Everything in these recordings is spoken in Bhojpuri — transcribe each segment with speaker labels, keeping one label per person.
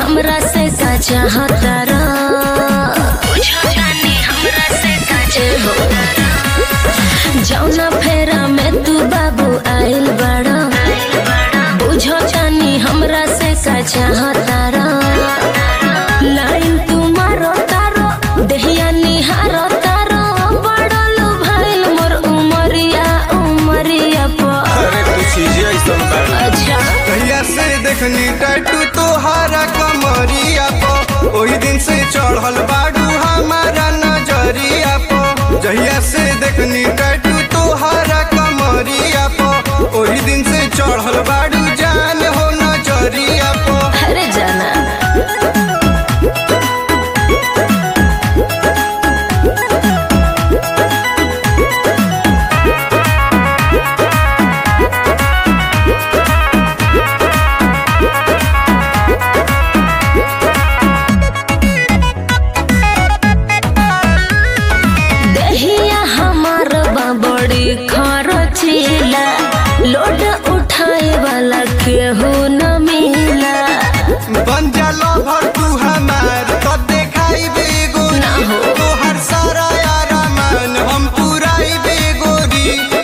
Speaker 1: हमरा से का चाहता रा बुझतानी हमरा से का चाहता जौना फेरा में तू बाबू आइल बड़ा बुझतानी हमरा से का चाहता रा लाइन तू मारो तारो देहिया निहारो तारो बड़ल भइल मोर उमरिया उमरिया पर
Speaker 2: अरे तू चीजें ऐसा बारू
Speaker 1: अच्छा
Speaker 3: कहिया से देखनी टैटू तोहारा कमरिया पो ओही दिन से चढ़ल बाड़ू हमारा नजरिया पो जहिया से देखनी टैटू तोहारा कमरिया पो ओही दिन से चढ़ल बाड़ू जान हो नजरिया पो
Speaker 1: अरे जाना दहिया हमार बा बड़ी खरचीला लोड उठाए वाला केहू न मिला
Speaker 3: बन जा लवर तू हमार तो देखाई बेगोरी
Speaker 1: ना हो।
Speaker 3: तोहर सारा यारा मान हम पुराई बेगोरी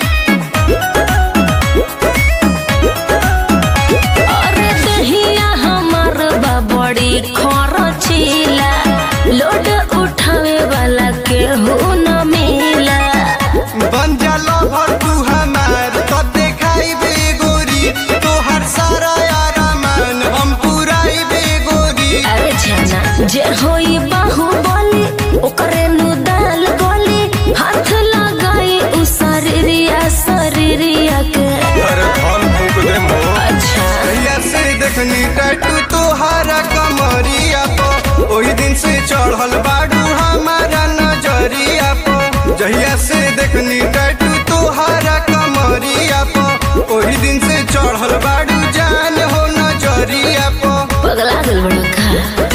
Speaker 1: अरे दहिया हमार बा बड़ी खरचीला लोड उठावे वाला केहू न मिला
Speaker 3: बन जा लवर तू हमार तो देखाई बेगोरी तोहर सारा यारा मान हम पुराई बेगोरी
Speaker 1: अरे जाना जे होई बाहु बोली ओकरे नु दाल गोली हाथ लगाई उ शरीरिया शरीरिया के
Speaker 2: अरे धन फूक दे मोर
Speaker 1: अच्छा
Speaker 3: कहिया से देखनी टैटू तोहारा कमरिया पो ओही दिन से चढ़ल बाड़ू हमारा नजरिया पो जहिया से देखनी टैटू तोहारा कमरिया पो ओही दिन से चढ़ल बाड़ू जान हो नजरिया पो
Speaker 1: पगला गल बड़ा का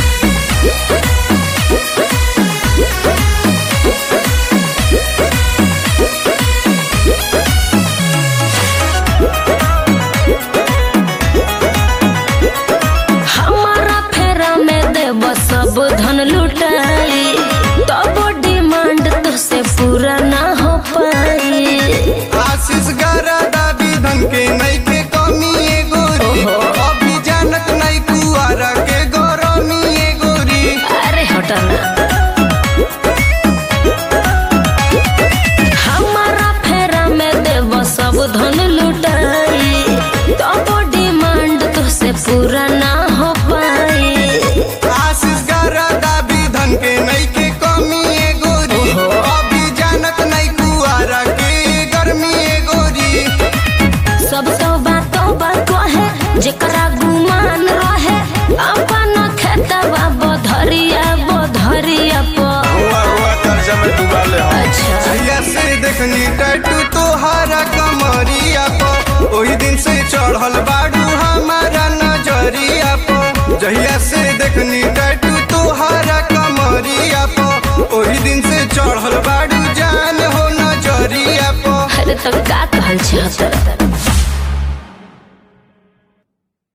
Speaker 1: हमारा फेरा में देव सब धन लुटाई तब डिमांड तो से पूरा ना हो पाई
Speaker 3: आशीष गरादा विधन के नहीं के कमी ए गोरी
Speaker 1: ओहो।
Speaker 3: अभी जानत नहीं कुआरा के गरमी ए गोरी
Speaker 1: अरे हटना हमारा फेरा में देव सब धन लुटाई तब डिमांड तो से पूरा ना हो पाई
Speaker 3: आशीष गरादा विधन के नहीं के कमी ए गोरी
Speaker 1: ओहो।
Speaker 3: अभी जानत नहीं कुआरा के गर्मी ए गोरी
Speaker 1: सब तो बातों बात है जेकरा गुमान रहे अपन खेतवा बधरिया बधरिया पर
Speaker 2: हुआ हुआ कर्जा में डुबा ले हम
Speaker 1: अच्छा
Speaker 3: जहिया से देखनी टैटू तोहारा कमरिया पो ओही दिन से चढ़ल बाड़ू हमारा नजरिया पो जहिया से देखनी टैटू तोहारा कमरिया पो ओही दिन से चढ़ल बाड़ू जान हो नजरिया पो
Speaker 1: अरे तो का कहल चाहत